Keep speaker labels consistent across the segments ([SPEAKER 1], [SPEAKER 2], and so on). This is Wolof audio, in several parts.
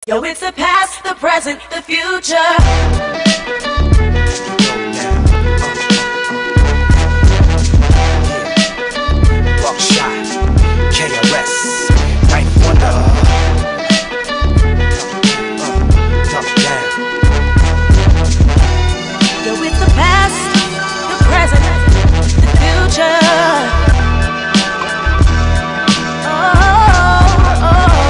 [SPEAKER 1] Yo, it's the past, the present, the future.
[SPEAKER 2] Buckshot, KRS, Night Wonder. Uh, dump it down.
[SPEAKER 1] Yo, it's the past, the present, the future. Oh,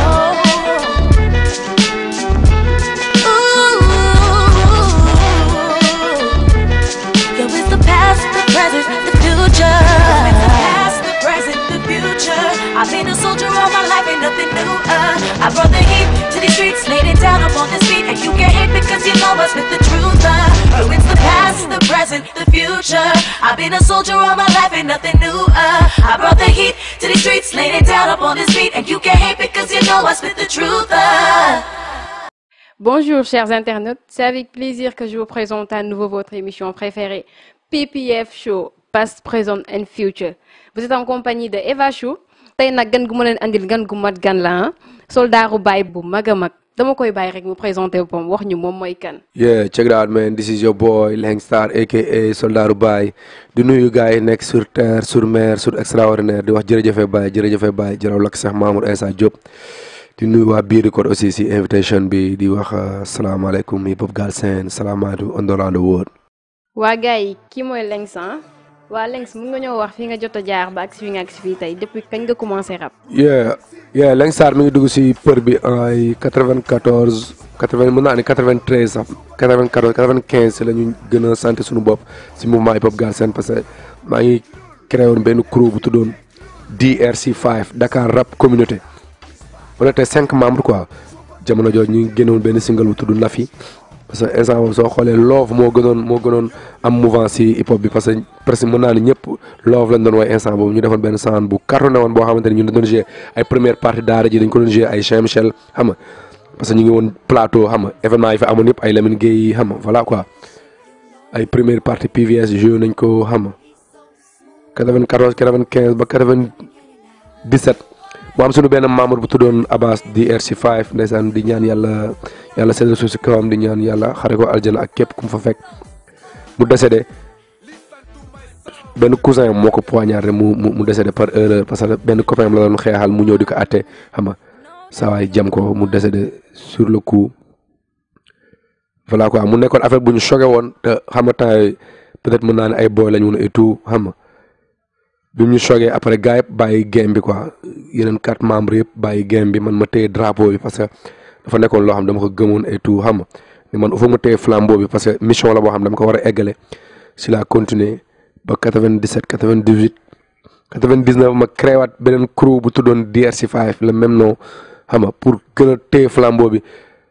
[SPEAKER 1] oh, ooh. Yo, it's the past, the present, the future. It's the past, the present, the future. I've been a soldier all my life, ain't nothing new. Uh, I brought the heat to these streets, laid it down upon this beat, and you can't hate because you know us with the truth. Uh, yo, it's the past, the present, the future. I've been a soldier all my life, ain't nothing new. Uh, I brought the heat to these streets, laid it down upon this beat, and you can't hate because you know us with the truth. Uh.
[SPEAKER 3] Bonjour chers internautes, c'est avec plaisir que je vous présente à nouveau votre émission préférée, PPF Show, Past, Present and Future. Vous êtes en compagnie de Eva Chou tey nag gan gu ma leen andil gan gu mat gan la ah soldaaru baay bu mag a mag dama koy bàyyi rek mu présenté boppam wax ñu moom mooy kan.
[SPEAKER 4] Yeah, check it out man this is your boy Langstar aka Soldaaru Baye di nuyu gars yi nekk sur terre sur mer sur extraordinaire di wax jërëjëfe Baye jërëjëfe Baye jërëw lakk Cheikh Mamour Insa Diop di nuyu waa biir record aussi si invitation bi di wax salaamaaleykum hip hop Galsen salaamaaleykum on around the world
[SPEAKER 3] waa gars yi kii mooy Lengs ah waa Lengs mun nga ñëw wax fi nga jot a jaar ba ak si fi nga ak si fii tey depuis kañ nga commencé rap.
[SPEAKER 4] yeah yeah Langstar mi ngi dugg si për bi ay 94 80 mën naa ne 93 sax 94 95 si la ñu gën a sant suñu bopp si mouvement hip hop Galsen parce que maa ngi créé woon benn crew bu tuddoon DRC5 Dakar Rap Communauté on était cinq membres quoi jamono jooju ñu ngi génnoon benn single bu tudd Nafi parce que instant boobu soo xoolee love moo gënoon moo gënoon am mouvement si hip hop bi parce que presque mën naa ni ñëpp love lañ doon woy instant boobu ñu defoon benn sound bu cartonné woon boo xamante ni ñun dañ doon jouer ay première partie daara ji dañ ko doon jouer ay Cheikh Michel xam nga parce que ñu ngi woon plateau xam nga événement yi fi amoon yëpp ay Lamine Gueye xam nga voilà quoi ay première partie PVS joué nañ ko xam nga 94 95 ba 97 mu am suñu benn membre bu tuddoon Abbas di RC5 ndeysaan di ñaan yàlla yàlla seetlu suuf si kawam di ñaan yàlla xare ko aljana ak képp ku mu fa fekk mu décédé benn cousin moo ko poignardé mu mu mu décédé par erreur parce que benn copain la doon xeexal mu ñëw di ko àtte xam nga saa waay jam ko mu décédé sur le coup voilà quoi mu nekkoon affaire bu ñu choqué woon te xam nga temps yii peut-être mën naa ne ay boy lañu woon et tout xam nga bi ñu choqué après gars yëpp bàyyi game bi quoi yeneen quatre membres yëpp bàyyi game bi man ma téye drapeau bi parce que dafa nekkoon loo xam dama ko gëmoon et tout xam nga mais man il faut ma téye flambeau bi parce que mission la boo xam dama ko war a eggale si la continuer ba 97 98 99 ma créé waat beneen crew bu tuddoon DRC5 le même nom xam nga pour gën a téye flambeau bi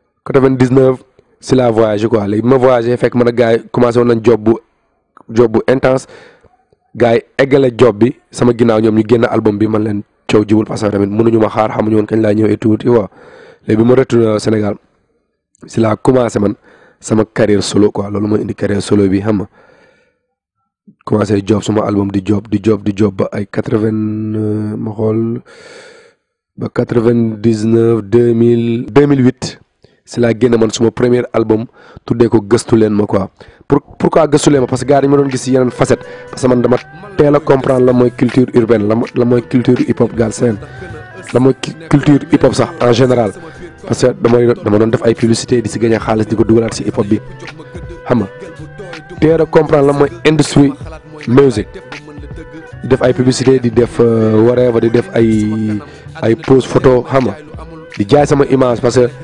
[SPEAKER 4] 99 si la voyagé quoi léegi bi ma voyagé fekk man a gars yi commencé woon nañ job bu job bu intense gars yi eggale job bi sama ginnaaw ñoom ñu génn album bi man leen coow jibul parce que tamit mënuñu ma xaar xamuñu woon kañ laa ñëw et tout tu vois léegi bi ma retourné Sénégal si laa commencé man sama carrière solo quoi loolu mooy indi carrière solo bi xam nga commencé job suma album di job di job di job ba ay quatre vingt ma xool ba quatre vingt dix neuf deux mille deux mille huit si laa génne man suma premier album tuddee ko gëstu leen ma quoi pour pourquoi gëstu leen ma parce que gars yi ma doon gis yeneen facette parce que man dama teel a comprendre la mooy culture urbaine la la mooy culture hip hop Galsen la mooy culture hip hop sax en général parce que damay dama doon def ay publicité di si gagné xaalis di ko dugalaat si hip hop bi xam nga teel a comprendre la mooy industrie music di def ay publicité di def whatever di def ay ay pose photo xam nga di jaay sama image parce que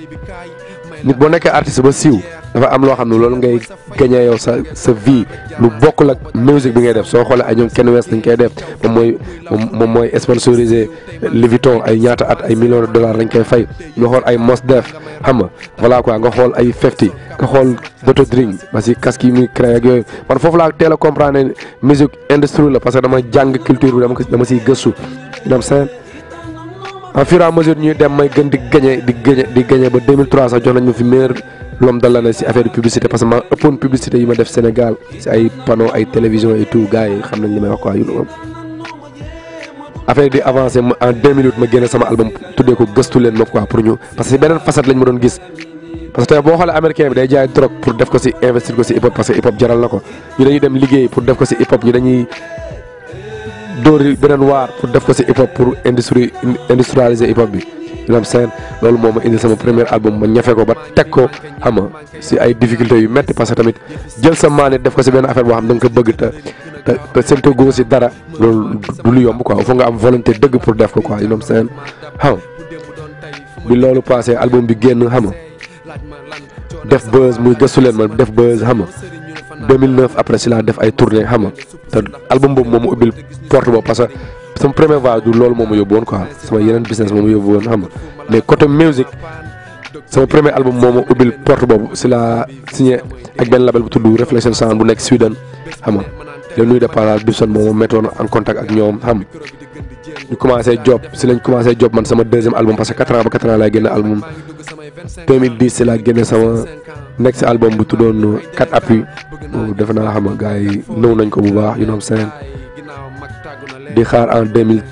[SPEAKER 4] nit boo nekkee artiste ba siiw dafa am loo xam ne loolu ngay gagné yow sa sa vie lu bokkul ak musique bi ngay def soo xoolee ay ñoom kenn wees dañ koy def moom mooy moom mooy sponsorisé Louis Vuitton ay ñaata at ay millions de dollars lañ koy fay nga xool ay Mos Def xam nga voilà quoi nga xool ay Fifty nga xool Dr Drink parce que casque yi muy créé ak yooyu man foofu laa teel a comprendre ne musique industrie la parce que dama jàng culture bi dama ko dama siy gëstu dem seen en fur et à mesure ñuy dem may gën di gagné di gagné di gagné ba 2003 sax jox nañ ma fi meilleur l'homme de l'année si affaire de publicité parce que ma ëppoon publicité yi ma def Sénégal si ay panneau ay télévision et tout gars yi xam nañ li may wax quoi yu affaire di avancé ma en deux minutes ma génne sama album tuddee ko gëstu leen ma quoi pour ñu parce que si beneen facette lañ ma doon gis parce que tey boo xoolee américain bi day jaay drogue pour def ko si investir ko si hip hop parce que hip hop jaral na ko ñu dañuy dem liggéey pour def ko si hip hop ñu dañuy dóori beneen waar pour def ko si hip hop pour industrie industrialiser hip hop bi ñu am seen loolu moo ma indi sama premier album ma ñafe ko ba teg ko xam nga si ay difficultés yu metti parce que tamit jël sa maane def ko si benn affaire boo xam da nga ko bëgg te te te séntu goo si dara loolu du lu yomb quoi il faut nga am volonté dëgg pour def ko quoi you know what I'm saying xam nga bi loolu passé album bi génn xam nga def buzz muy gëstu leen ma def buzz xam nga 2009 après si laa def ay tournée xam nga te album boobu moom ma ubbil porte boobu parce que sama premier voyage du loolu moo ma yóbbu woon quoi sama yeneen business moo ma yóbbu woon xam nga mais côté musique sama premier album moo ma ubbil porte boobu si laa signé ak benn label bu tudd Reflection Sound bu nekk Sweden xam nga le nuy de passage Bibson moo ma mettoon en contact ak ñoom xam nga ñu commencé job si lañ commencé job man sama deuxième album parce que 4 ans ba 4 ans laay génne album 2010 si laa génne sama next album bu tuddoon 4 appui boobu defe naa xam nga gars yi nëw nañ ko bu baax you know what I'm saying di xaar en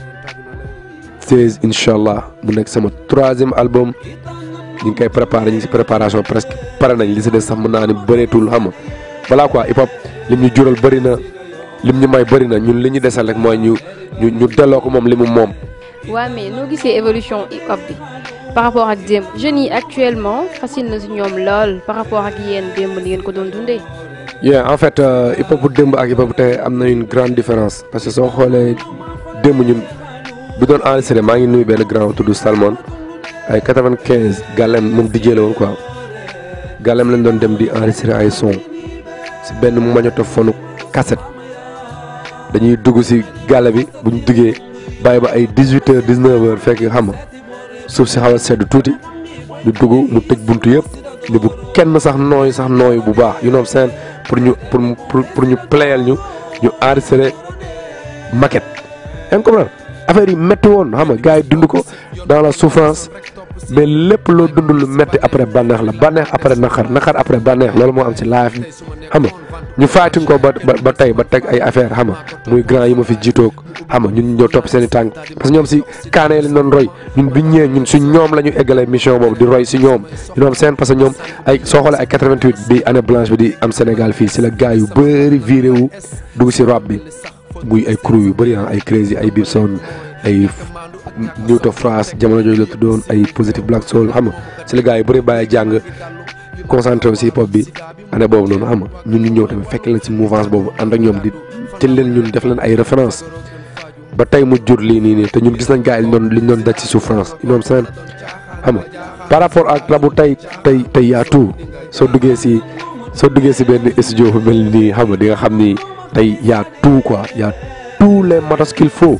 [SPEAKER 4] 2016 incha allah mu nekk sama troisième album ñu ngi koy préparé ñu ngi si préparation presque pare nañ li si des sax mën naa ni bëreetul xam nga voilà quoi hip hop lim ñu jural bëri na lim ñu may bëri na ñun li ñu desal rek mooy ñu ñu ñu delloo ko moom li mu moom.
[SPEAKER 3] waa mais noo gisee évolution hip hop bi par rapport ak démb jeunes yi actuellement facile na si ñoom lool par rapport ak yéen démb li ngeen ko doon dundee.
[SPEAKER 4] yeah en fait hip hop bu démb ak hip hop bu tey am na une grande différence parce que soo xoolee démb ñun bi doon enregistré maa ngi nuyu benn grand tudd Salmon ay quatre-vingt-quinze gàllem moom DJ la woon quoi gàllem lañ doon dem di enregistré ay son si benn magnétophone cassette dañuy dugg si gàlle bi bu ñu duggee bàyyi ba ay dix-huit heures dix-neuf heures fekk xam nga suuf si xaw a sedd tuuti ñu dugg mu tëj buntu yëpp ni bu kenn sax nooy sax nooy bu baax you know seen pour ñu pour pour ñu playal ñu ñu enregistré maquette yaa ngi comprendre affaire yi métti woon xam nga gars yi dund ko dans la souffrance mais lépp loo dund lu métti après bànneex la bànneex après naqar naqar après bànneex loolu moo am ci live bi xam nga ñu faatuñ ko ba ba tey ba teg ay affaire xam nga muy grand yi ma fi jiitoog xam nga ñun ñoo topp seen i tànk parce que ñoom si kaane yi lañ doon roy ñun biñ ñëwee ñun si ñoom la ñu eggalee mission boobu di roy si ñoom ñu doon seen parce que ñoom ay soo xoolee ay 88 bi année blanche bi di am Sénégal fii si la gars yu bëri viré wu dugg si rap bi muy ay crew yu bëri ay Crazy ay Bibson ay New to France jamono jooju la tuddoon ay Positive Black Soul xam nga si la gars yu bëri bàyyi jàng concentré wu si hip hop bi année boobu noonu xam nga ñun ñu ñëw tamit fekk leen si mouvance boobu ànd ak ñoom di jël leen ñun def leen ay référence ba tey mu jur lii nii nii te ñun gis nañ gars yi liñ doon liñ doon daj si souffrance ñoom seen xam nga par rapport ak rabu tey tey tey yaa tout soo duggee si soo duggee si benn studio bu mel nii xam nga di nga xam ni tey yaa tout quoi yaa tous les matos qu'il faut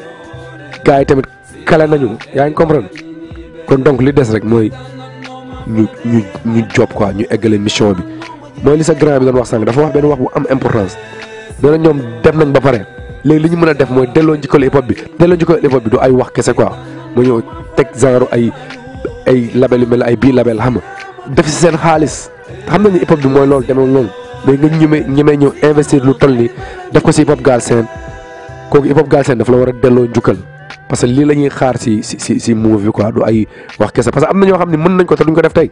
[SPEAKER 4] gars yi tamit kale nañu yaa ngi comprendre kon donc li des rek mooy ñu ñu ñu job quoi ñu eggale mission bi mooy li sa grand bi doon wax sànq dafa wax benn wax bu am importance nee na ñoom dem nañ ba pare léegi li ñu mën a def mooy delloo njukkal hip hop bi delloo njukkal hip hop bi du ay wax kese quoi mu ñëw teg genre ay ay label yu mel ay bii label xam nga def si seen xaalis xam nañu hip hop bi mooy loolu demee loolu mais nga ñeme ñemee ñëw investir lu toll nii def ko si hip hop Galsen kooku hip hop Galsen daf la war a delloo njukkal parce que lii la ñuy xaar si si si si move bi quoi du ay wax kese parce que am na ñoo xam ne mën nañ ko te duñ ko def tey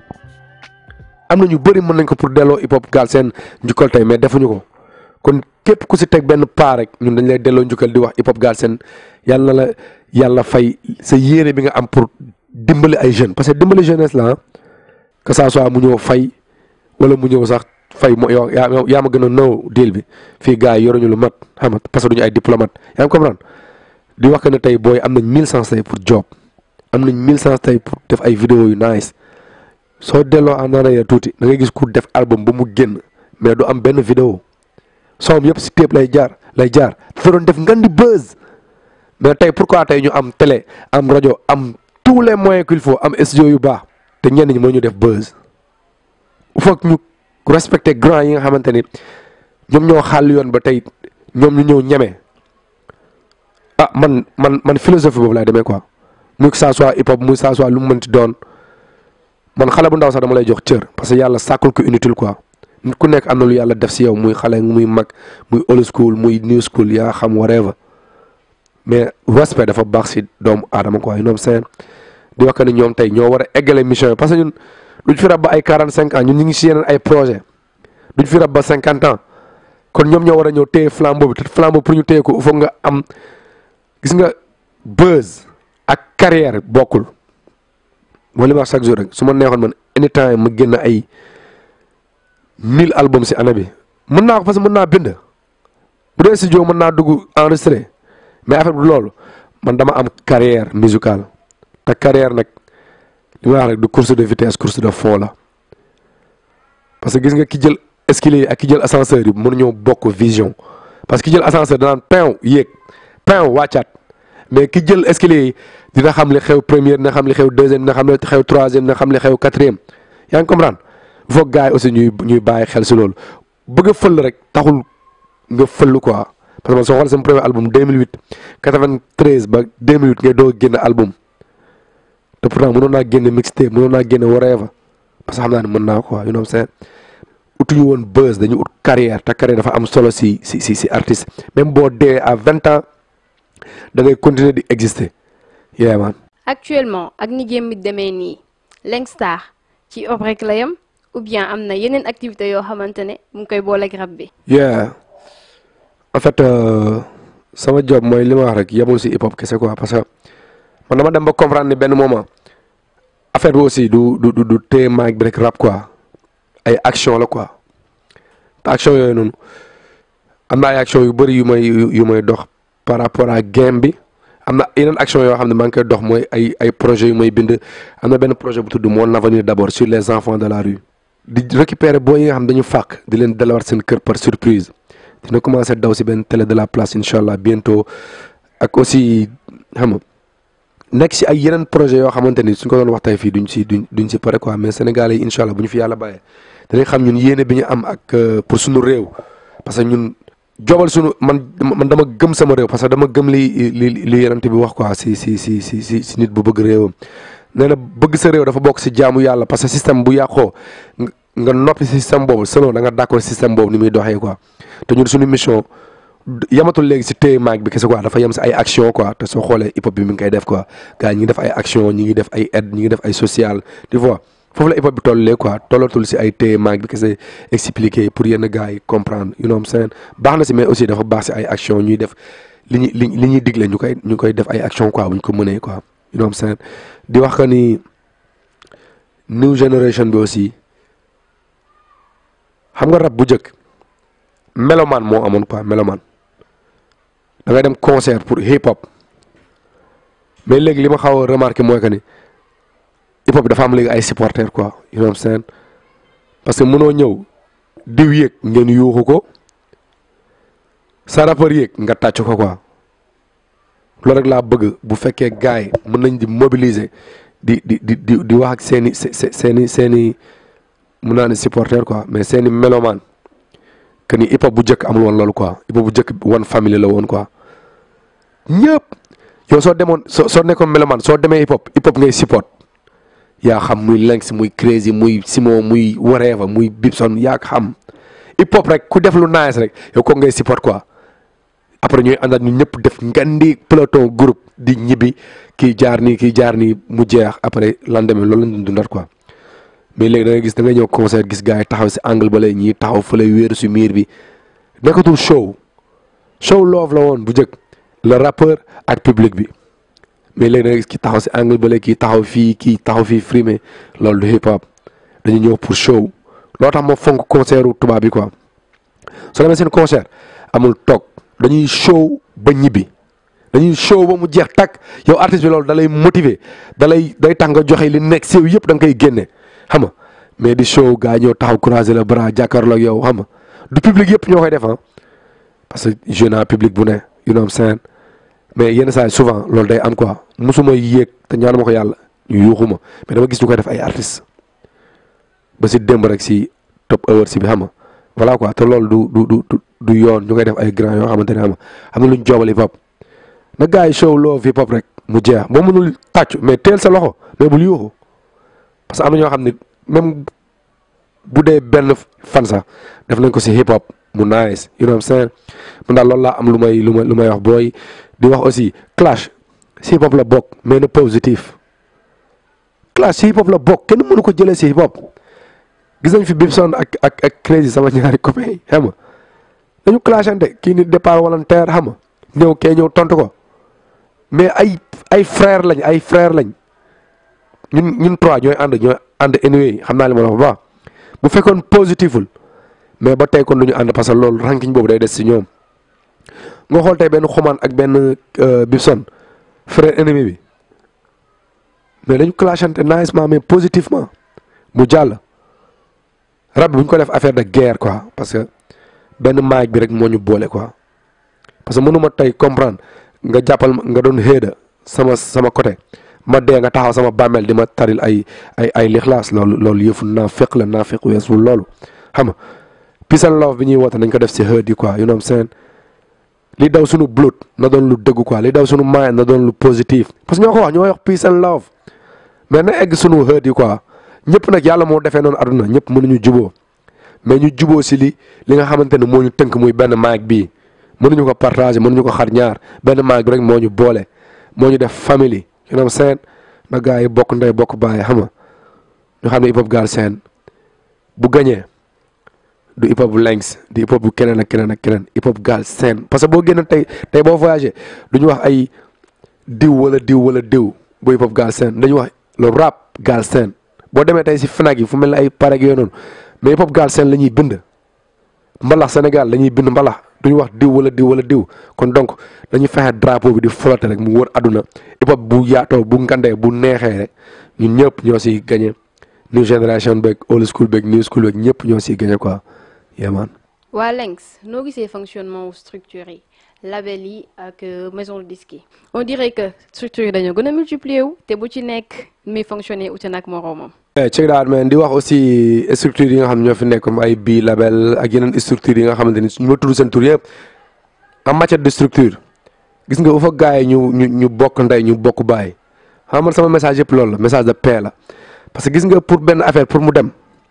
[SPEAKER 4] am na ñu bëri mën nañ ko pour delloo hip hop Galsen njukkal tey mais defuñu ko kon képp ku si teg benn paa rek ñun dañ lay delloo njukkal di wax hip hop Galsen yàlla na la yàlla fay sa yéene bi nga am pour dimbali ay jeunes parce que dimbali jeunesse la que ça soit mu ñëw fay wala mu ñëw sax fay mo yow yaa yaa ma gën a nëw deal bi fii gars yi yoruñu lu mat xam nga parce que duñu ay diplomate yaa ngi comprendre di wax que ne tey booy am nañ mille sens tey pour job am nañ mille sens tey pour def ay vidéo yu nice soo delloo en arrière tuuti da ngay gis ku def album ba mu génn mais du am benn vidéo soom yëpp si téep lay jaar lay jaar dafa doon def ngan di buzz mais tey pourquoi tey ñu am télé am rajo am tous les moyens qu'il faut am studio yu baax te ñenn ñi moo ñu def buzz il faut que ñu respecter grand yi nga xamante ni ñoom ñoo xàll yoon ba tey ñoom ñu ñëw ñeme ah man man man philosophie boobu laay demee quoi muy que ça soit hip hop muy ça soit lu mu mënti doon man xale bu ndaw sax dama lay jox cër parce que yàlla sàkkul ko inutile quoi nit ku nekk am na lu yàlla def si yow muy xale muy mag muy old school muy new school yaa xam whatever mais respect dafa baax si doomu aadama quoi ñoom seen di wax que ni ñoom tey ñoo war a eggale mission yi parce que ñun duñ fi rab ba ay quarante cinq ans ñun ñu ngi si yeneen ay projet duñ fi rab ba cinquante ans kon ñoom ñoo war a ñëw téye flambeau bi te flambeau pour ñu téye ko il faut nga am gis nga buzz ak carrière bokkul mooy li ma wax chaque jour rek su ma neexoon man anytime ma génn ay mille albums si année bi mën naa ko parce que mën naa bind bu dee studio mën naa dugg enregistré mais affaire bi loolu man dama am carrière musicale te carrière nag li ma wax rek du course de vitesse course de fond la parce que gis nga ki jël escalier yi ak ki jël ascenseur yi mënuñoo bokk vision parce que ki jël ascenseur danaan pain yéeg pain wàccaat mais ki jël escalier yi dina xam li xew première dina xam li xew deuxième dina xam li xew troisième dina xam li xew quatrième yaa ngi comprendre il faut gars yi aussi ñuy ñuy bàyyi xel si loolu bëgg a fël rek taxul nga fël quoi parce que man soo xoolee sama premier album 2008 93 ba 2008 ngay doog a génn album te pourtant mënoon naa génne mixtape mënoon naa génne whatever parce que xam naa ne mën naa quoi you know what I'm saying utuñu woon buzz dañu ut carrière te carrière dafa am solo si si si si artiste même boo dee à vingt ans da ngay continuer di exister yeah man
[SPEAKER 3] actuellement ak ni jéem bi demee nii Langstar ci ob rek la yam ou bien am na yeneen activités yoo xamante ne mu ngi koy booleeg rab bi.
[SPEAKER 4] yeah en fait euh, sama job mooy li ma wax rek yemul si hip hop kese quoi parce que man dama dem ba comprendre ni benn moment affaire bi aussi du du du du téye mic bi rek rap quoi ay action la quoi te action yooyu noonu am na ay action yu bëri yu may yu may dox par rapport à game bi am na yeneen action yoo xam ne maa ngi koy dox mooy ay ay projets yu may bind am na benn projet bu tudd mon avenir d'abord sur les enfants de la rue di récupérer boo yi nga xam dañu fàq di leen delawaat seen kër par surprise dina commencé daw si benn télé de la place incha allah bientôt ak aussi xam nga nekk si ay yeneen projet yoo xamante ni suñ ko doon wax tey fii duñ si duñ duñ si pare quoi mais Sénégalais yi incha allah bu ñu fi yàlla bàyyee danañ xam ñun yéene bi ñu am ak pour suñu réew parce que ñun jobal suñu man man dama gëm sama réew parce que dama gëm li li li yenante bi wax quoi si si si si si si nit bu bëgg réewam nee na bëgg sa réew dafa bokk si jaamu yàlla parce que système bu yàqoo nga noppi si système boobu selon da nga d'accord système boobu ni muy doxee quoi te ñun suñu mission yamatul léegi si téye maag bi kese quoi dafa yem si ay action quoi te soo xoolee hip hop bi mi ngi koy def quoi gars ñi ngi def ay action ñi ngi def ay aide ñi ngi def ay social tu vois foofu la hip hop bi tollee quoi tollatul si ay téye maag bi kese expliquer pour yenn gars yi comprendre you know what I'm saying baax na si mais aussi dafa baax si ay action ñuy def li ñuy li li ñuy digle ñu koy ñu koy def ay action quoi bu ñu ko mënee quoi you know what I'm saying di wax que ni new generation bi aussi xam nga rap bu njëkk melomaan moo amoon quoi melomaan da ngay dem concert pour hip hop mais léegi li ma xaw a remarqué mooy que ni hip hop dafa am léegi ay supporters quoi you know what I'm saying parce que mënoo ñëw diw yéeg ngeen yuuxu ko sa rappeur yéeg nga tàcc ko quoi loolu rek laa bëgg bu fekkee gars yi mën nañ di mobiliser di di di di di wax ak seen i seen i seen i mun naa ne supporter quoi mais seen i melomaan que ni hip hop bu njëkk amul woon loolu quoi hip hop bu njëkk one family la woon quoi ñëpp yow soo demoon soo soo nekkoon melomaan soo demee hip hop hip hop ngay support yaa xam muy Lenx muy Crazy muy Simon muy whatever muy Bibson yaa xam hip hop rek ku def lu nice rek yow ko ngay support quoi après ñuy àndaat ñu ñëpp def ngandi peloton groupe di ñibbi kii jaar nii kii jaar nii mu jeex après lendemain loolu lañ doon dundat quoi mais léegi da ngay gis da ngay ñëw concert gis gars yi taxaw si angle ba lay ñii taxaw fële wéeru si miir bi nekkatul show show love la woon bu njëkk le rappeur ak public bi mais léegi da ngay gis ki taxaw si angle ba lay kii taxaw fii kii taxaw fii frimé loolu du hip hop dañu ñëw pour show loo tax ma fonk concertu tubaab bi quoi soo demee seen concert amul toog dañuy show ba ñibbi dañuy show ba mu jeex takk yow artiste bi loolu da lay motiver da lay day tax nga joxe li nekk si yow yëpp da nga koy génne xam nga mais di show gaa ñëw taxaw croiser le bras jàkkaarloo ak yow xam nga du public yëpp ñoo koy def ah parce que jeune public bu ne you know what I'm saying mais yenn saa yi souvent loolu day am quoi musuma yéeg te ñaanuma ko yàlla ñu yuuxu ma mais dama gis ñu koy def ay artistes ba si démb rek si top hours bi xam nga voilà quoi te loolu du du du du yoon ñu koy def ay grand yoo xamante ne xam nga am na lu ñu joobal hip hop na gars yi show love hip hop rek mu jeex boo mënul tàccu mais teel sa loxo mais bul yuuxu parce que am na ñoo xam ne même bu dee benn fan sax def nañ ko si hip hop mu nice you know what I'm saying mun daal loolu laa am lu may lu may lu may wax booy di wax aussi clash si hip hop la bokk mais na positif clash si hip hop la bokk kenn mënu ko jëlee si hip hop gis nañ fi Bibson ak ak ak Crazy sama ñaari copains yi xam nga dañu clashante kii ni départ volontaire xam nga ñëw kee ñëw tontu ko mais ay ay frère lañ ay frère lañ ñun ñun trois ñooy ànd ñooy ànd anyway xam naa li ma la wax bu baax bu fekkoon positiful mais ba tey kon du ñu ànd parce que loolu ranking boobu day des si ñoom nga xool tey benn xumaan ak benn Bibson frère ennemi bi mais dañu clashante nicement mais positivement mu jàll rab bi bu ñu ko def affaire de guerre quoi parce que benn maag bi rek moo ñu boole quoi parce que mënuma tey comprendre nga jàppal nga doon xéeda sama sama côté ma dee nga taxaw sama bàmmeel di ma taril ay ay ay lixlaas loolu loolu yëfu naa fekk la naa fekk weesul loolu xam nga peace and love bi ñuy woote nañ ko def si xëd yi quoi you know what I'm saying li daw suñu blood na doon lu dëgg quoi li daw suñu mind na doon lu positif parce que ñoo ko wax ñoo wax peace and love mais na egg suñu xëd yi quoi ñëpp nag yàlla moo defee noonu aduna ñëpp mënuñu juboo mais ñu juboo si li li nga xamante ne moo ñu tënk muy benn maag bii mënuñu ko partager mënuñu ko xar ñaar benn maag bi rek moo ñu boole moo ñu def famille you know what I'm saying na gars yi bokk ndey bokk bàyyi xam nga ñu xam ne hip hop Galsen bu gañee du hip hop bu Lengs du hip hop bu keneen ak keneen ak keneen hip hop Galsen parce que boo génn tey tey boo voyagé du ñu wax ay diw wala diw wala diw bu hip hop Galsen dañu wax le rap Galsen boo demee tey si Fnac yi fu mel ne ay pareg yooyu noonu mais hip hop Galsen la ñuy bind mbalax Sénégal la ñuy bind mbalax duñu wax diw wala diw wala diw kon donc dañuy fexe drapeau bi di flotter rek mu wër àdduna hip hop bu yaatoo bu ngandee bu neexee rek ñun ñëpp ñoo siy gagné new génération beeg old school beeg new school beeg ñëpp ñoo siy gagné quoi yeah man.
[SPEAKER 3] waa Lengs noo gisee fonctionnement wu structure yi label yi ak maison de disque yi on dirait que structure yi dañoo gën a multiplier wu te bu ci nekk muy fonctionner ute nag moroomam.
[SPEAKER 4] check daal man di wax aussi structure yi nga xam ne ñoo fi nekk comme ay bii label ak yeneen structure yi nga xamante ni ñu ma tudd seen tur yëpp en matière de structure gis nga u fa gars yi ñu ñu ñu bokk ndey ñu bokk bàyyi xam man sama message yëpp loolu la message de paix la parce que gis nga pour benn affaire pour mu dem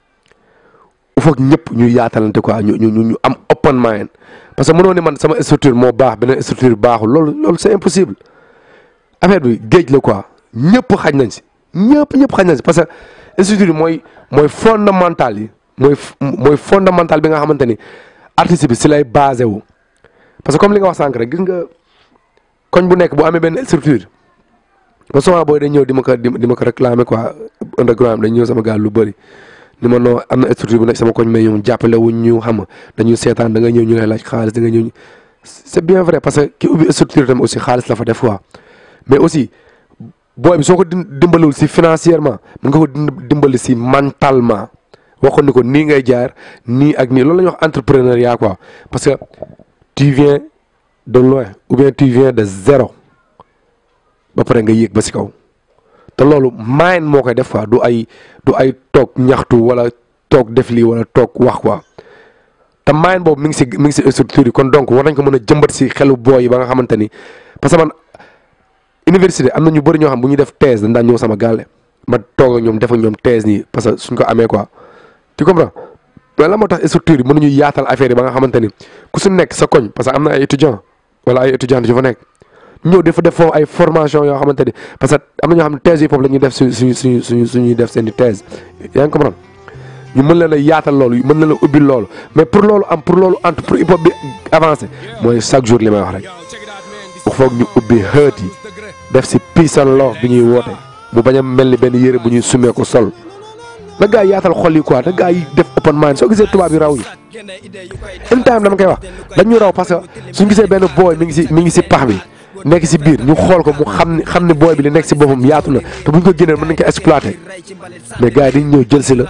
[SPEAKER 4] il faut que ñëpp ñu yaatalante quoi ñu ñu ñu am open mind parce que mënoo ni man sama structure moo baax beneen structure baaxul loolu loolu c'est impossible affaire bi géej la quoi ñëpp xaj nañ si ñëpp ñëpp xaj nañ si parce que structure yi mooy mooy fondamental yi mooy mooy fondamental bi nga xamante ni artiste bi si lay basé wu parce que comme li nga wax sànq rek gis nga koñ bu nekk bu amee benn structure ba souvent booy dañ ñëw di ma ko di ma ko réclamer quoi underground dañ ñëw sama gaal lu bëri ni ma noo am na structure bu nekk sama koñ mais ñoom jàppale wuñ ñu xam nga dañuy seetaan da nga ñëw ñu lay laaj xaalis da nga ñëw c'est bien vrai parce que ki ubbi structure tamit aussi xaalis la fa def quoi mais aussi booy bi soo ko dimbalul si financièrement mën nga ko dimbali si mentalement waxoon ni ko nii ngay jaar nii ak nii loolu la ñuy wax entrepreneuriat quoi parce que tu viens de loin ou bien tu viens de zéro ba pare nga yéeg ba si kaw te loolu main moo koy def quoi du ay du ay toog ñaxtu wala toog def lii wala toog wax quoi te main boobu mi ngi si mi ngi si structure yi kon donc war nañ ko mën a jëmbat si xelu booy yi ba nga xamante ni parce que man université am na ñu bëri ñoo xam bu ñu def thèse dañ daan ñëw sama gàlle ma toog ak ñoom def ak ñoom thèse nii parce que suñ ko amee quoi tu comprends mais la moo tax structure yi mënuñu yaatal affaire yi ba nga xamante ni ku su nekk sa koñ parce que am na ay étudiants wala ay étudiantes yu fa nekk ñëw dafa def foofu ay formation yoo xamante ni parce que am na ñoo xam ne thèse yi foofu la ñuy def suñ suñ suñ suñ suñuy def seen i thèse yaa ngi comprendre ñu mën leen a yaatal loolu mën leen a ubbil loolu mais pour loolu am pour loolu entre pour hip hop bi avancé mooy chaque jour li may wax rek il faut ñu ubbi xët yi def si peace and love bi ñuy woote mu bañ a mel ni benn yére bu ñuy sumee ko sol na gaa yi yaatal xol yi quoi na gaa yi def open mind soo gisee tubaab yi raw yi in time dama koy wax dañu raw parce que suñ gisee benn booy mi ngi si mi ngi si pax bi nekk si biir ñu xool ko mu xam ni xam ni booy bi li nekk si boppam yaatu na te buñ ko génneel mën nañ ko exploiter mais gars yi dañ ñëw jël si la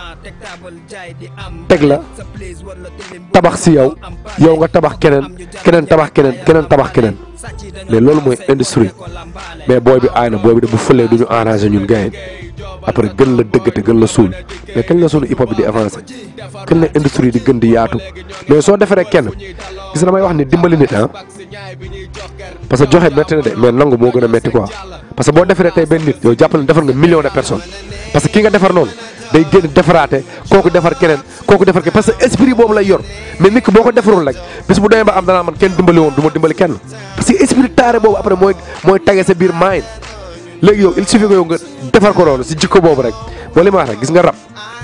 [SPEAKER 4] teg la tabax si yow yow nga tabax keneen keneen tabax keneen keneen tabax keneen mais loolu mooy industrie mais booy bi aay na booy bi de bu fëlee du ñu arrangé ñun gars yi après gën la dëggate gën la suul mais kañ la suñu hip hop bi di avancé kañ la industrie di gën di yaatu mais soo defaree kenn gis na damay wax ni dimbali nit ah parce que joxe métti na de mais nangu moo gën a métti quoi parce que boo defaree tey benn nit yow jàppale ne defar nga million de personnes parce que ki nga defar noonu day génn defaraate kooku defar keneen kooku defar keneen parce que esprit boobu lay yor mais nit ki boo ko defarul rek bis bu demee ba am danaa man kenn dimbali woon du ma dimbali kenn parce que esprit taare boobu après mooy mooy tage sa biir mind léegi yow il suffit que yow nga defar ko loolu si jikko boobu rek moo li ma wax rek gis nga rab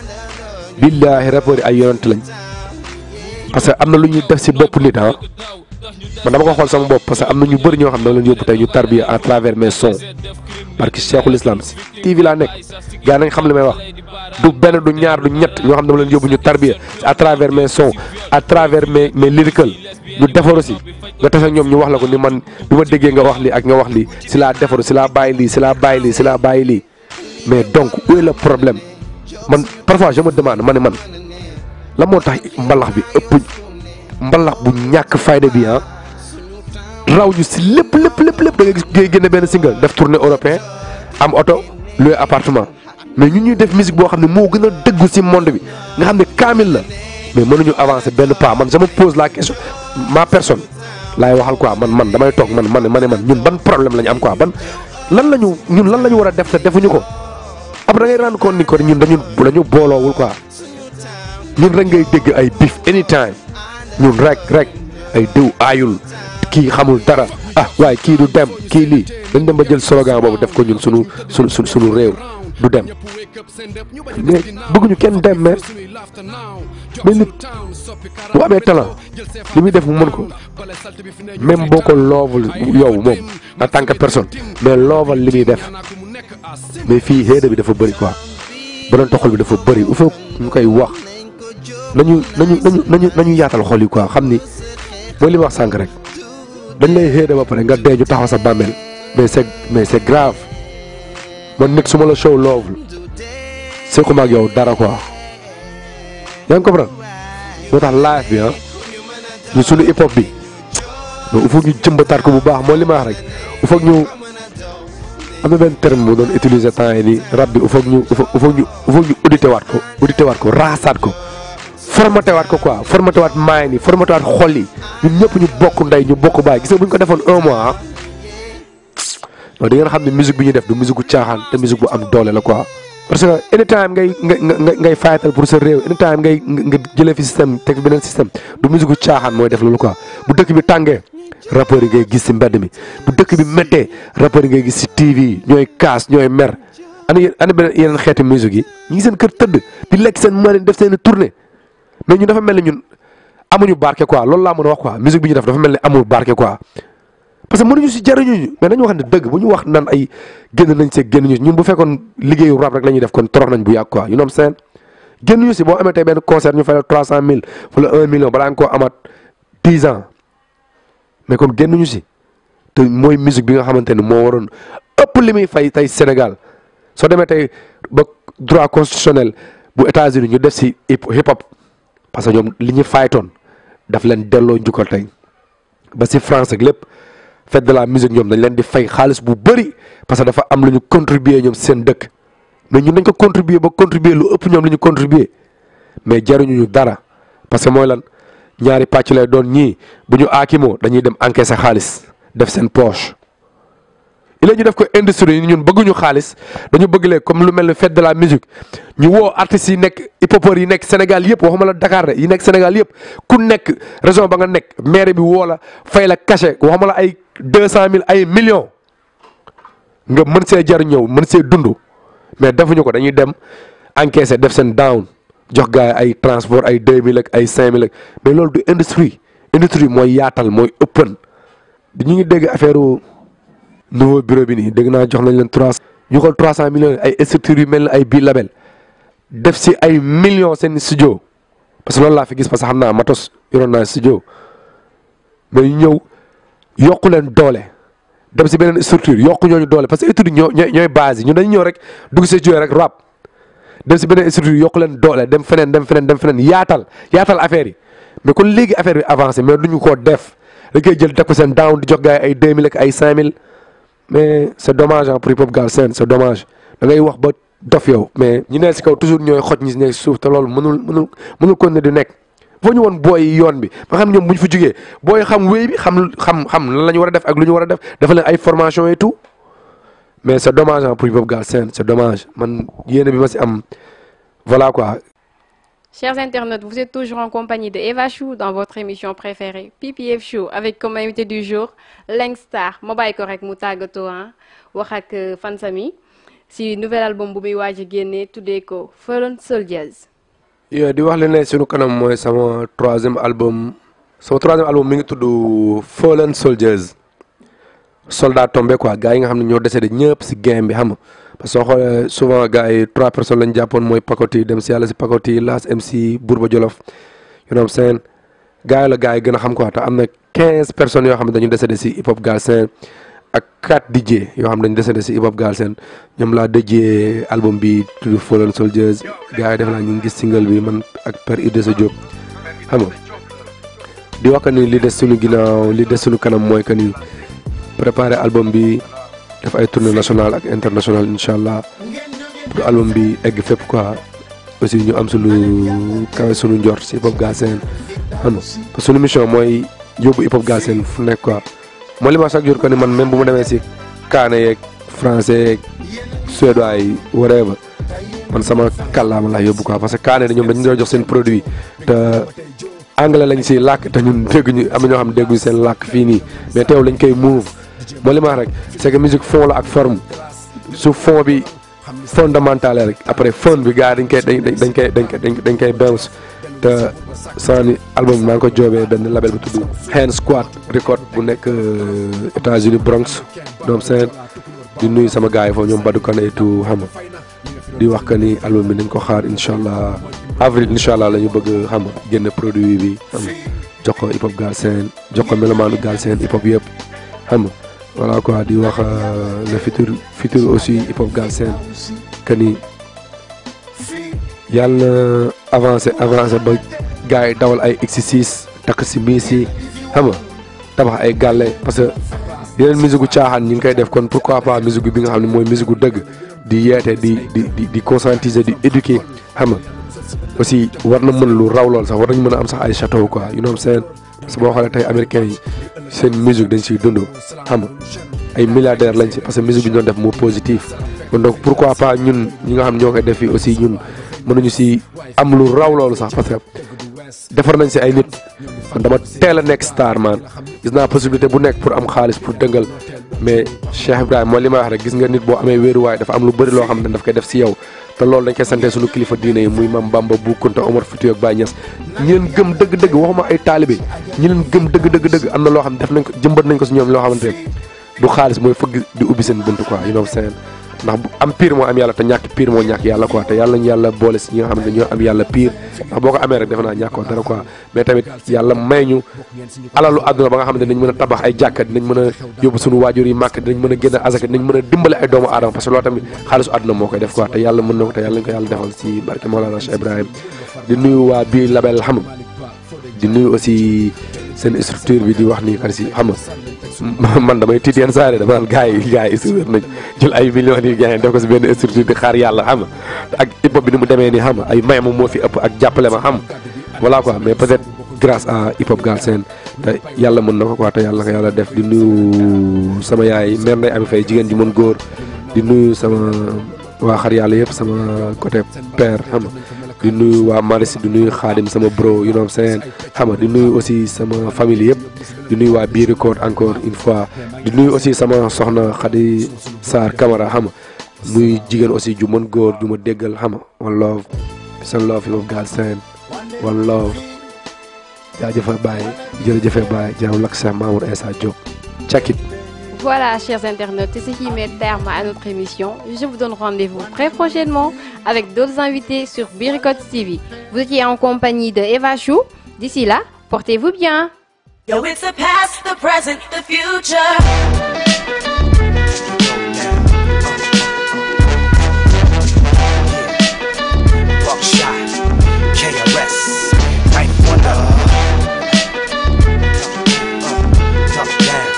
[SPEAKER 4] billaahi rapport yi ay yonent lañ parce que am na lu ñuy def si bopp nit ah man dama ko xool sama bopp parce que am na ñu bëri ñoo xam ne leen yóbbu tey ñu tarbiya à travers mes sons parce que cheikhul islam si TV laa nekk gaa nañ xam li may wax du benn du ñaar du ñett ñoo xam ne dama leen yóbbu ñu tarbiya à travers mes sons à travers mes mes lyrical ñu defaru si nga tase ak ñoom ñu wax la ko ni man bi ma déggee nga wax lii ak nga wax lii si laa defaru si laa bàyyi lii si laa bàyyi lii si laa bàyyi lii mais donc où est le problème man parfois je me demande ma ne man la moo tax mbalax bi ëpp mbalax bu ñàkk fayda bi ah raw ñu si lépp lépp lépp lépp da nga gis ngay génne benn single def tournée européen am oto loué appartement mais ñun ñuy def musique boo xam ne moo gën a dëggu si monde bi nga xam ne kaamil la mais mënuñu avancer benn pas man je me pose la question ma personne laay waxal quoi man man damay toog man man ma ne man ñun ban problème la ñu am quoi ban lan la ñu ñun lan la ñu war a def te defuñu ko après da ngay rendre compte ni ko ñun dañu dañu booloowul quoi ñun rek ngay dégg ay bif anytime ñun rek rek ay diw aayul kii xamul dara ah waaye kii du dem kii lii dañ dem ba jël slogan boobu def ko ñun sunu sunu sunu sunu réew du dem mais bëgguñu kenn dem mais mais nit bu amee talent li muy def mu mën ko même boo ko loovul yow moom en tant que personne mais looval li muy def mais fii xéeda bi dafa bëri quoi borom toxal bi dafa bëri il faut ñu koy wax nañu nañu nañu nañu nañu yaatal xol yi quoi xam ni mooy li ma wax sànq rek dañ lay xéeda ba pare nga dee ñu taxaw sa bàmmeel mais c'est mais c'est grave man nit su ma la show loovul sequma ak yow dara quoi yaa ngi comprendre moo tax live bi ah ñu sunu hip hop bi donc il faut ñu jëmbataat ko bu baax mooy li ma wax rek il faut ñu am na benn terme bu doon utiliser temps yi nii rab bi il faut ñu il faut ñu il faut ñu audité waat ko audité waat ko raasaat ko formaté waat ko quoi formaté waat maay ni formaté waat xol yi ñun ñëpp ñu bokk ndey ñu bokk baay gis nga bu ñu ko defoon un mois ah non di ngeen xam ne musique bi ñuy def du musique bu caaxaan te musique bu am doole la quoi. parce que anytime ngay nga nga ngay fayatal pour sa réew anytime ngay nga jëlee fi système teg fi beneen système du musique bu caaxaan mooy def loolu quoi bu dëkk bi tàngee rappeurs yi ngay gis si mbedd mi bu dëkk bi méttee rappeurs yi ngay gis si TV yi ñooy kaas ñooy mer ana yéen ana beneen yeneen xeeti musique yi ñu ngi seen kër tëdd di lekk seen marine def seen tournée mais ñun dafa mel ni ñun amuñu barke quoi loolu laa mën a wax quoi musique bi ñu def dafa mel ni amul barke quoi. parce que mënuñu si jariñuñu mais dañu wax ne dëgg bu ñu wax naan ay génn nañ see génn ñu ñun bu fekkoon liggéeyu rap rek la ñuy def kon torox nañ bu yàgg quoi yu noom seen génn ñu si boo amee tey benn concert ñu fay la trois cent mille wala un million balaa nga koo amaat dix ans mais kon génn ñu si te mooy musique bi nga xamante ni moo waroon ëpp li muy fay tey Sénégal soo demee tey ba droit constitutionnel bu États-Unis ñu def si hip hop parce que ñoom li ñu faytoon daf leen delloo njukkal tey ba si France ak lépp. fête de la musique ñoom dañ leen di fay xaalis bu bëri parce que dafa am lu ñu contribuer ñoom seen dëkk mais ñun dañ ko contribuer ba contribuer lu ëpp ñoom li ñu contribuer mais jaruñu ñu dara parce que mooy lan ñaari pàcc lay doon ñii bu ñu aakimoo dañuy dem encaisser xaalis def seen poche. il ñu def ko industrie yi ñun bëgguñu xaalis dañu bëgg lee comme lu mel ni fête de la musique ñu woo artistes yi nekk hip-hopeurs yi nekk Sénégal yëpp waxuma la Dakar de yi nekk Sénégal yëpp ku nekk région ba nga nekk maire bi woo la fay la cachet waxuma la ay deux cent mille ay millions nga mën see jar ñëw mën see dund mais defuñu ko dañuy dem encaisser def seen down jox gars yi ay transport ay deux mille ak ay cinq mille ak mais loolu du industrie industrie mooy yaatal mooy ëppan bi ñu ngi dégg affaire nouveau bureau bi nii dégg naa jox nañ leen trois ñu xool trois cent millions ay structures yu mel ne ay bii label def si ay millions seen studio parce que loolu laa fi gis parce que xam naa matos yoroon naa studio mais ñu ñëw yokku leen doole dem si beneen structure yokku ñooñu doole parce que structure ñoo ñooy ñooy base yi ñun dañu ñëw rek dugg si studio rek rap dem si beneen structure yokku leen doole dem feneen dem feneen dem feneen yaatal yaatal affaire yi mais kon léegi affaire bi avancé mais duñu koo def dañ koy jël teg ko seen down di jox gars yi ay deux mille ak ay cinq mille mais c'est dommage ah pour hip hop Galsen c'est dommage da ngay wax ba dof yow mais ñi ne si kaw toujours ñooy xoj ñi si nekk suuf te loolu mënul mënul mënul kon ne di nekk foo ñu woon booy yoon bi ba xam ñoom bu ñu fa jugee booy xam wéy bi xam xam xam lan la ñu war a def ak lu ñu war a def dafa leen ay formation et tout mais c'est dommage ah pour hip hop Galsen c'est dommage man yéene bi ma si am voilà quoi
[SPEAKER 3] Chers internautes, vous êtes toujours en compagnie de Eva Chou dans votre émission préférée, PPF Show, avec comme invité du jour Langstar ma bàyyi ko rek mu tàggatoo ah wax ak euh, fansami si nouvel album bu muy waaj a génne tuddee ko Fallen Soldiers.
[SPEAKER 4] yo di wax leen ne sunu kanam mooy sama troisième album sama troisième album mi ngi tudd Fallen Soldiers soldat tombé quoi gars yi nga xam ne ñoo décédé ñëpp si game bi xam nga parce que soo xoolee souvent gars yi trois personnes lañ jàppoon mooy Pakoti dem si yàlla si Pakoti Las MC Bourba Jolof you know what I'm saying gars yi la gars yi gën a xam quoi te am na quinze personnes yoo xam ne dañu décédé si hip hop Galsen ak quatre DJ yoo xam ne dañu décédé si hip hop Galsen ñoom laa dëjee album bi tudd Fallen Soldiers gars yi def naa ñu ngi gis single bi man ak Père Idrissa Diop xam nga di wax que ni li des suñu ginnaaw li des suñu kanam mooy que ni préparer album bi def ay tournée nationale ak internationale incha allah pour album bi egg fépp quoi aussi ñu am suñu kawe suñu njort si hip hop Galsen xam nga parce que suñu mission mooy yóbbu hip hop Galsen fu nekk quoi mooy li ma wax chaque jour que ni man même bu ma demee si kaane yeeg français yeeg suédois yi whatever man sama kàllaama laa yóbbu quoi parce que kaane ñoom dañu doon jox seen produit te anglais lañ si làkk te ñun dégguñu am na ñoo xam ne dégguñu seen làkk fii nii mais teew lañ koy move mooy li ma wax rek c'est que musique fond la ak forme su fond bi fondamental rek après fond bi gars dañ koy dañ dañ koy dañ koy dañ koy bounce te saa ni album bi maa ngi ko joobee benn label bu tudd Hand Squad record bu nekk États-Unis Bronx doom seen di nuyu sama gars yi foofu ñoom Badou Kane et tout xam nga di wax que ni album bi nañ ko xaar incha allah avril incha allah la ñu bëgg xam nga génn produit bi xam nga jox ko hip hop Galsen jox ko melomaanu Galsen hip hop yëpp xam nga voilà quoi di wax le futur futur aussi hip hop Galsen que ni yàlla na avancé avancé ba gars yi dawal ay X6 takk si miis yi xam nga tabax ay gàlle parce que yeneen musique gu caaxaan ñi ngi koy def kon pourquoi pas musique bi nga xam ne mooy musique gu dëgg di yeete di di di di conscientiser di éduquer xam nga aussi war na mën lu raw lool sax war nañ mën a am sax ay château quoi you know what I'm saying parce que boo xoolee tey américains yi seen musique dañ siy dund xam nga ay milliardaires lañ si parce que musique bi ñu doon def moo positif kon donc pourquoi pas ñun ñi nga xam ñoo koy def fii aussi ñun mënuñu si am lu raw loolu sax parce que defar nañ si ay nit man dama teel a nekk star man gis naa possibilité bu nekk pour am xaalis pour dëngal mais Cheikh Ibrahima mooy li may wax rek gis nga nit boo amee wéeruwaay dafa am lu bëri loo xam ne daf koy def si yow te loolu dañ koy sante suñu kilifa diine yi muy Mam Bamba Bu Kunta Omar Foutiyou ak Baye Niass ñi leen gëm dëgg-dëgg waxuma ay taalibe ñi leen gëm dëgg dëgg dëgg am na loo xam ne def nañ ko jëmbat nañ ko si ñoom loo xamante ne du xaalis mooy fëgg di ubbi seen buntu quoi you know seen ndax am pire moo am yàlla te ñàkk pire moo ñàkk yàlla quoi te yàlla ñu yàlla boole si ñi nga xam ne dañoo am yàlla pire ndax boo ko amee rek defe naa ñàkkoo dara quoi mais tamit yàlla may ñu alalu àdduna ba nga xam ne dinañ mën a tabax ay jàkka dinañ mën a yóbbu suñu waajur yi màkk dinañ mën a génn azaka dinañ mën a dimbale ay doomu aadama parce que loolu tamit xaalisu àdduna moo koy def quoi te yàlla mën na ko te yàlla ñu ko yàlla defal si barke Mawlana Cheikh Ibrahim di nuyu waa bii label xam di nuyu aussi seen structure bi di wax ni kan si xam nga man damay tiit yenn saa yi dama naan gars yi gars yi suur nañ jël ay millions yi gars yi def ko si benn structure di xaar yàlla xam nga ak hip hop bi ni mu demee nii xam nga ay may ma moo fi ëpp ak jàppale ma xam voilà quoi mais peut-être grâce à hip hop Galsen te yàlla mën na ko quoi te yàlla ko yàlla def di nuyu sama yaay mère Ndeye Ami Faye jigéen ji mën góor di nuyu sama waa xar yàlla yëpp sama côté père xam nga di nuyu waa Maris di nuyu Xaadim sama bro you know what I'm saying xam nga di nuyu aussi sama famille yëpp di nuyu waa biir record encore une fois di nuyu aussi sama soxna Khady Sarr Camara xam nga muy jigéen aussi ju mën góor ju ma déggal xam nga one love seen love hip hop Galsen one love jaajëfa Baye jërëjëfe Baye jaaw lak Cheikh Mamour Essa Diop check it
[SPEAKER 3] Voilà, chers internautes, c'est ce qui met terme à notre émission. Je vous donne rendez-vous très prochainement avec d'autres invités sur Biricot TV. Vous étiez en compagnie de Eva Chou. D'ici là, portez-vous bien.
[SPEAKER 1] Yo, it's the past, the present, the future.
[SPEAKER 2] Buckshot, KRS, Night Wonder. Uh, Top down.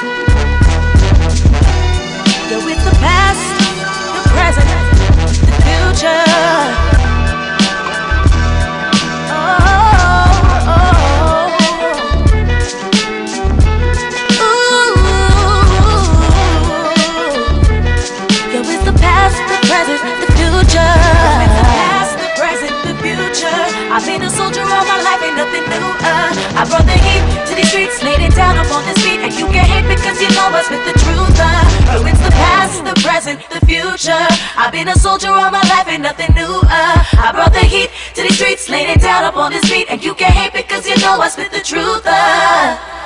[SPEAKER 1] Yo, it's the past, the present, the future. Oh, oh, oh. Ooh. I've been a soldier all my life, ain't nothing new. Uh, I brought the heat to these streets, laid it down upon this beat, and you can hate because you know I spit the truth. Uh, ruins the past, the present, the future. I've been a soldier all my life, ain't nothing new. Uh, I brought the heat to these streets, laid it down upon this beat, and you can hate because you know I spit the truth. Uh,